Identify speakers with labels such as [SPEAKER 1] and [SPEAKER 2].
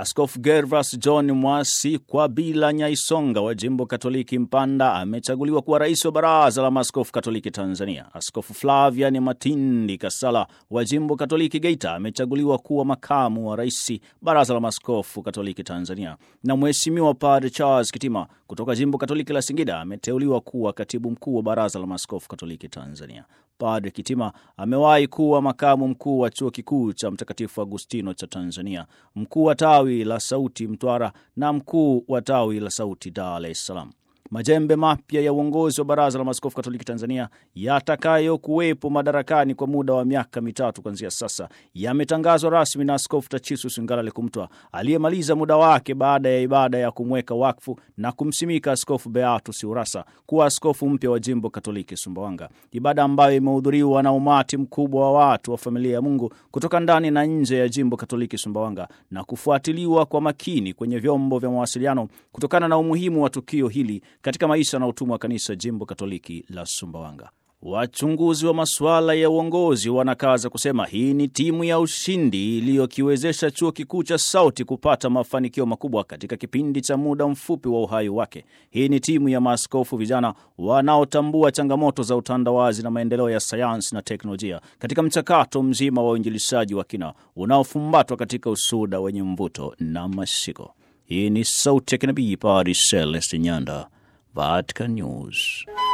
[SPEAKER 1] Askofu Gervas John Mwasi kwa bila Nyaisonga wa jimbo Katoliki Mpanda amechaguliwa kuwa rais wa baraza la maaskofu Katoliki Tanzania. Askofu Flavian Matindi Kasala wa jimbo Katoliki Geita amechaguliwa kuwa makamu wa rais baraza la maaskofu Katoliki Tanzania, na Mheshimiwa Padre Charles Kitima kutoka jimbo Katoliki la Singida ameteuliwa kuwa katibu mkuu wa baraza la maaskofu Katoliki Tanzania. Padre Kitima amewahi kuwa makamu mkuu wa chuo kikuu cha Mtakatifu Agustino cha Tanzania, mkuu wa tawi la Sauti Mtwara na mkuu wa tawi la Sauti Dar es Salaam. Majembe mapya ya uongozi wa baraza la maaskofu katoliki Tanzania yatakayokuwepo madarakani kwa muda wa miaka mitatu kuanzia sasa yametangazwa rasmi na Askofu Tachisus Ngalale Kumtwa aliyemaliza muda wake baada ya ibada ya kumweka wakfu na kumsimika Askofu Beatus Urasa kuwa askofu mpya wa jimbo katoliki Sumbawanga, ibada ambayo imehudhuriwa na umati mkubwa wa watu wa familia ya Mungu kutoka ndani na nje ya jimbo katoliki Sumbawanga na kufuatiliwa kwa makini kwenye vyombo vya mawasiliano kutokana na umuhimu wa tukio hili katika maisha na utumwa wa kanisa jimbo katoliki la Sumbawanga. Wachunguzi wa masuala ya uongozi wanakaza kusema hii ni timu ya ushindi iliyokiwezesha chuo kikuu cha Sauti kupata mafanikio makubwa katika kipindi cha muda mfupi wa uhai wake. Hii ni timu ya maaskofu vijana wanaotambua changamoto za utandawazi na maendeleo ya sayansi na teknolojia katika mchakato mzima wa uinjilishaji wa kina unaofumbatwa katika usuda wenye mvuto na mashiko. Hii ni Sauti ya Kinabii, Padre Celestin Nyanda, Vatican News.